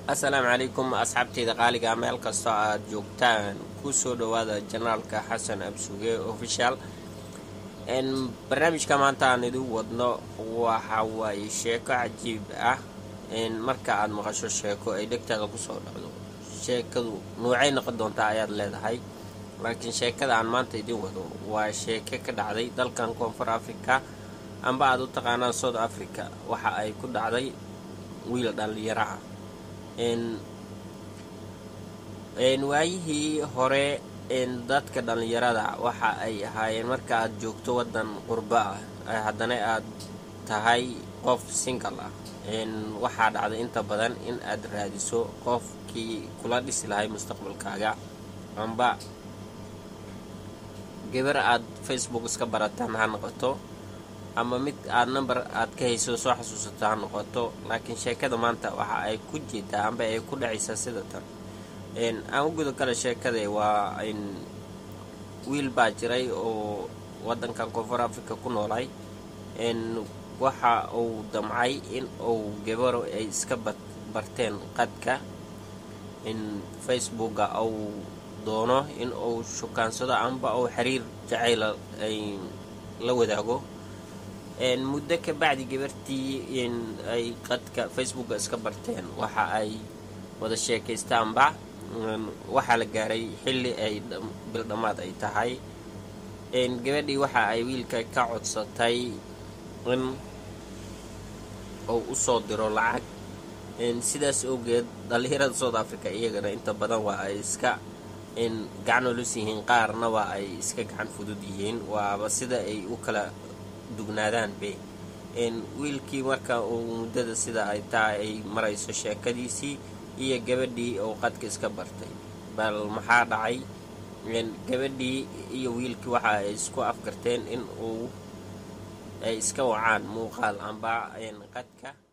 assalaamu calaykum asxaabteyda qaaliga meel kastoo aad joogtaan kusoo dhawaada janaalka xasan absuge official barnaamijka maanta aan idin wadno waxa waaye sheeko cajiib ah marka aad maqasho sheeko ay dhegtaada kusoo dhacdo sheekadu nuucay noqon doontaa ayaad leedahay laakiin sheekada aan maanta idin wado waa sheeke ka dhacday dalkan koonfur africa amba aad u taqaanaan south africa waxa ay ku dhacday wiil dhallinyaro ah waayihii hore dadka dhallinyarada waxa ay ahaayeen marka aad joogto wadan qurbo ah haddana aad tahay qof singal ah waxaa dhacday inta badan in aad raadiso qofkii kula dhisi lahay mustaqbalkaaga amba gabar aad facebook iska barataan ha noqoto ama mid aad number aad ka hayso soo xasuusato ha noqoto laakiin sheekada maanta waxa ay ku jeedaa amba ay ku dhacaysaa sida tan aan u guda kale sheekada waa wiil baa jiray oo wadankan koonfur africa ku noolay waxa uu damcay in uu gabaro ay iska barteen qadka facebooka uu doono in uu shukaansado amba uu xiriir jacayla ay la wadaago muddo ka bacdi gabartii ay qadka facebooka iska barteen waxa ay wada sheekaystaanba waxaa la gaaray xilli ay bildhammaad ay tahay gabadhii waxa ay wiilka ka codsatay in uu usoo diro lacag sidaas awgeed dhallinyarada south africa iyagana inta badan waa ay iska gacan olus yihiin qaarna waa ay iska gacan fudud yihiin waaba sida ay u kala dugnaadaanbe wiilkii marka uu muddada sida ay tahay ay marayso sheekadiisii iyo gabadhii uu qadka iska bartay bal maxaa dhacay gabadhii iyo wiilkii waxa ay isku afgarteen in uu ay iska wacaan muuqaal amba qadka